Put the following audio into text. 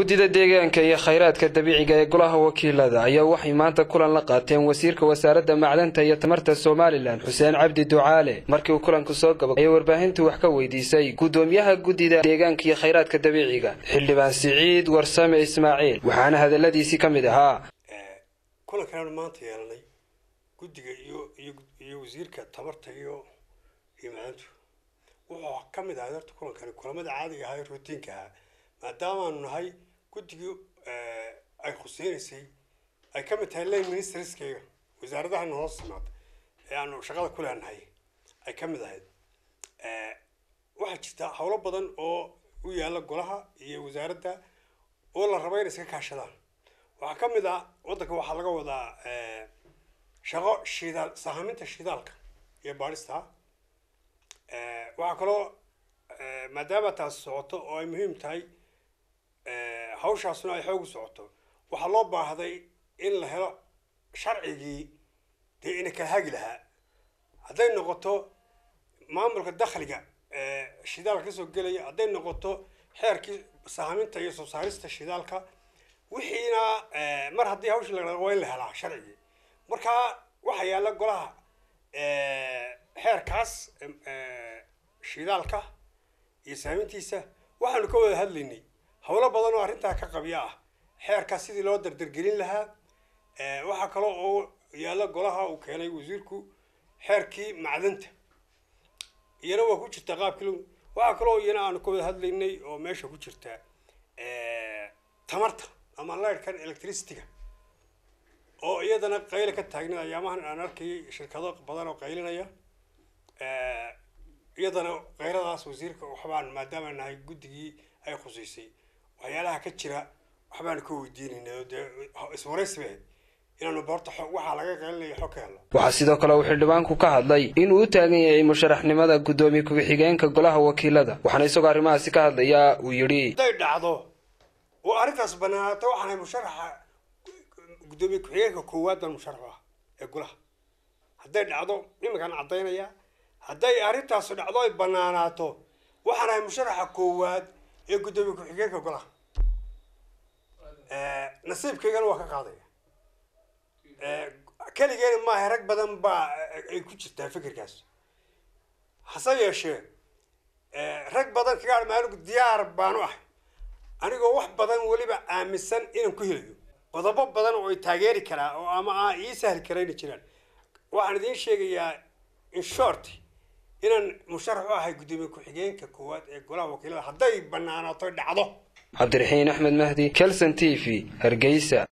guddida deegaanka iyo khayraadka dabiiciga ee golaha wakiilada ayaa waxay maanta kulan la qaateen wasiirka wasaaradda macdanta iyo tamarta somalilan xuseen cabdi ducaale markii uu kulanku soo gaba ayay warbaahintu wax ka weydiisay guddoomiyaha guddida deegaanka iyo khayraadka dabiiciga xildhibaan siciid warsame ismaaciil waxaana hadaladiisii ka mid ahaa kulankan maanta yeelanay guddiga iyo iyo wasiirka tamarta iyo iyo macdantu wuxuu ka mid ahay horta kulankani kulamada caadiga ahaa ee routiinka ahaa maadaamaanu nahay guddigii ay khuseynaysay ay ka mid tahay lane ministerskeyga wasaaradahana hoos timaada ee aanu shaqada ku leenahay ay ka mid ahayd waxaa jirta howlo badan oo u yaalla golaha iyo wasaaradda oo la raba inay iska kaashadaan waxaa ka mid ah waddanka waxaa laga wadaa shaqo shidaal sahaminta shidaalka iyo baadhista waxaa kaloo maadaama taas socoto oo ay muhiim tahay hawshaasuna ay xoog u socoto waxaa loo baahday in la helo sharcigii dee ina kala hagi lahaa hadday noqoto maamulka dakhliga shidaalka kasoo gelaya hadday noqoto xeerkii sahaminta iyo soo saarista shidaalka wixiina mar haddii hawshii la waa in la helaa sharcigii marka waxaa yaalla golaha xeerkaas shidaalka iyo saamintiisa waxaanu ka wada hadlaynay howlo badan oo arrintaa ka qabya ah xeerkaas sidii loo dardargelin lahaa waxaa kaloo oo yaalla golaha uu keenay wasiirku xeerkii macdanta iyana waa ku jirta qaabkii waxaa kaloo iyana aanu ka wada hadlaynay oo meesha ku jirta tamarta ama lighkan electricityga oo iyadana qayla ka taagnay ayaamahan aan arkayay shirkado badan oo qaylinaya iyadana kayradaas wasiirka waxbaan maadaama nahay guddigii ay khuseysay waxyaalaha ka jira waxbaan ka weydiinayna dee iswaraysi bay inaanu boorta waxaa laga qaylinaya xog ka helno waxaa sidoo kale uu xildhibaanku ka hadlay inuu u taagan yahay musharaxnimada guddoomiye ku-xigeenka golaha wakiilada waxaana isagoo arrimahaasi ka hadlayaa uu yidhi hadday dhacdo oo arrintaas banaanaato waxaanahay musharaxa guddoomiye ku-xigeenka koowaad baan musharax ah ee golaha hadday dhacdo iminkaan caddaynaya hadday arrintaasu dhacdo ay banaanaato waxaan ahay musharaxa koowaad ee guddoomiye ku-xigeenka golaha nasiibkaygana waa ka qaadaya keligeena maaha rag badan baa ay ku jirtaa fikirkaas hase yeeshee rag badan kaga maaligu diyaar baanu ahay anigoo wax badan weliba aaminsan inaan ku helayo qodobo badan oo ay taageeri karaa oo ama aa ii sahli karayna jiraan waxaan idiin sheegayaa in short inaan musharax u ahay guddoomiye ku-xigeenka koowaad ee golaha wakiilada hadday banaanaato dhacdo cabdiraxiin axmed mahdi kelson t v hargeysa